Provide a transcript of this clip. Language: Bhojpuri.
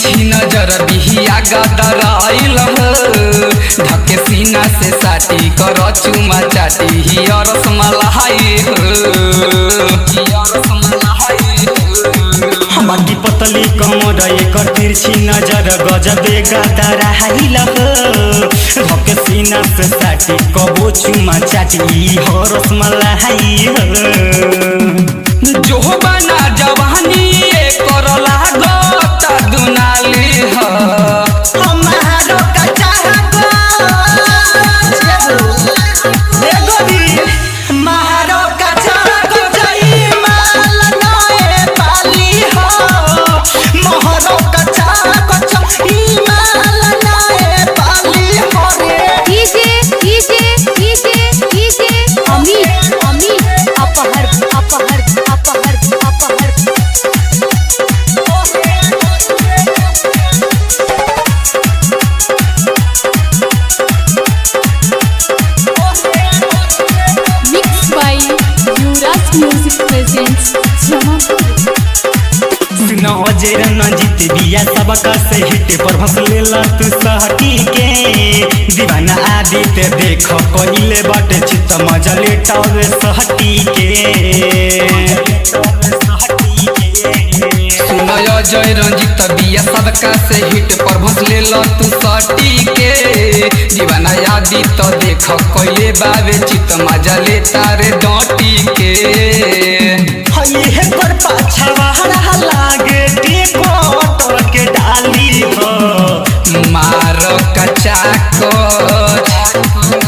तिरछी नजर बिहिया गदराइल धके सीना से साटी कर चुमा चाटी हिया रसमलाई बाटी पतली कमर एकर तिरछी नजर गजबे गदरा हाइल धके सीना से साटी कबो चुमा चाटी हो रसमलाई जो बना जवानी कर लागत दुनाली ह हमारो कच्चा मारो कच्चा गजई माल नए पाली हो मोहरो कच्चा गजई माल नए पाली हो रे DJ DJ DJ DJ Amit Amit अपहर अपहर अपहर अपहर mix by Yuvraj music presents Jamapur नजर न जीत बिया सबका से हिट पर भसले तू सहटी के दीवाना आदित्य देख कहिले बाटे चित मजले टावे सहटी के सुनय जय रंजित बिया सबका से हिट पर भसले तू सटी के दीवाना यादी तो देख कइले बावे चित मजले तारे डटी के हये पर पाछवा लागे टेकोटर के डाली हो मार कचा कच